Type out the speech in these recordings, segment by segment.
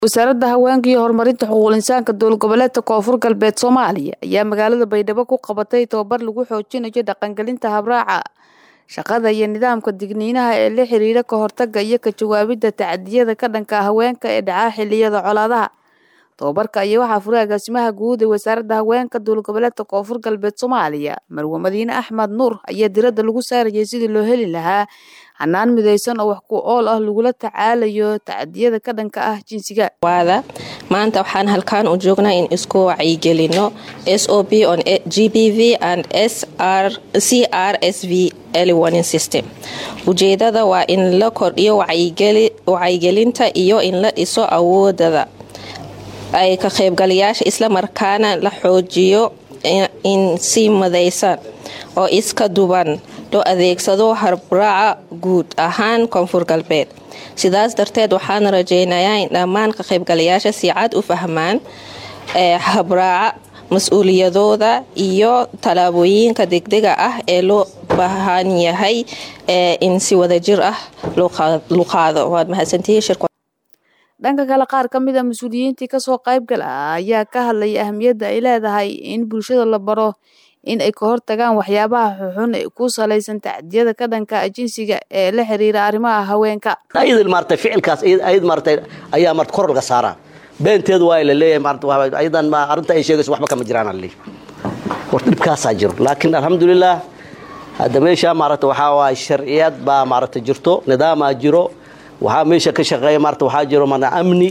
wasaaradda haweenka iyo horumarinta xuquuqul insaanka dowlad goboleedka koonfur galbeed soomaaliya ayaa magaalada baydhabo ku qabatay tababar lagu xoojinayo dhaqangelinta habraaca shaqada iyo nidaamka digniinaha ee la xiriira ka hortagga iyo ka jawaabidda tacadiyada ka dhanka haweenka ee dhaca xiliyada colaadaha tababarka ayaa waxaa furay agaasimaha guud ee wasaaradda haweenka dowlad goboleedka koonfur galbeed soomaaliya marwe madiine axmed nuur ayaa diradda lagu saarayay sidii loo heli lahaa hanaan midaysan oo wax ku ool ah lagula tacaalayo tacadiyada ka dhanka ah jinsiga waada maanta waxaan halkaan u joognaa in isku wacyigelino s o b on g b v and c r s v early warning system ujeedada waa in la kordhiyo wacyigelinta iyo in la dhiso awoodada ay ka qaybgalayaasha islamarkaana la xoojiyo in si madaysan oo iska duban loo adeegsado harbraaca guud ahaan koonfur galbeed sidaas darteed waxaan rajeynayaa in dhammaan ka qaybgalayaasha si cad u fahmaan habraaca mas-uuliyadooda iyo tallaabooyinka degdega ah ee loo baahan yahay in si wadajir ah loo qaado waad mahadsantihiin dhanka kale qaar ka mid a mas-uuliyiintii kasoo qaybgal ah ayaa ka hadlaya ahamiyadda ay leedahay in bulshada la baro in ay ka hortagaan waxyaabaha xuxun ee ku salaysan tacdiyada ka dhanka jinsiga ee la xiriira arrimaha haweenka ayad maarata ficilkaas ayad maarata ayaa marta kor laga saaraa beenteedu waa la leeyahay maarata ayadan ma arrinta ay sheegayso waxba kama jiraan ali horta dhibkaasaa jiro laakiin alxamdulilah hadda meesha maarata waxaa waay sharciyad baa maarata jirto nidaamaa jiro waxaa meesha ka shaqeeya maarata waxaa jiro mana amni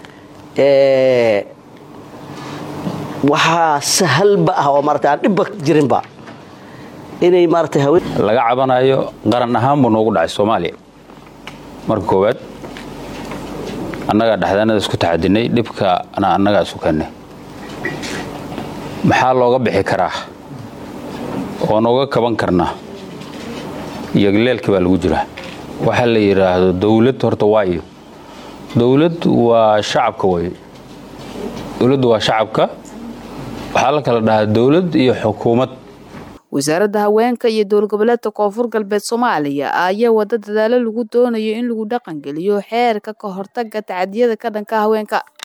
waxaa sahalba ah oo maarata aan dhibba jirinba inay maarata haween laga cabanayo qaran ahaan buu noogu dhacay soomaaliya marka koowaad annagaa dhexdaanada isku taxadinay dhibkana annagaa isu kennay maxaa looga bixi karaa oo nooga kaban karnaa iyogleelkii baa lagu jiraa waxaa la yidhaahdo dowlad horta waayo dowlad waa shacabka way dowladdu waa shacabka waxaa la kala dhahaa dowlad iyo xukuumad wasaaradda haweenka iyo dowlad goboleedka koonfur galbeed soomaaliya ayaa wada dadaalo lagu doonayo in lagu dhaqangeliyo xeerka ka hortagga tacadiyada ka dhanka haweenka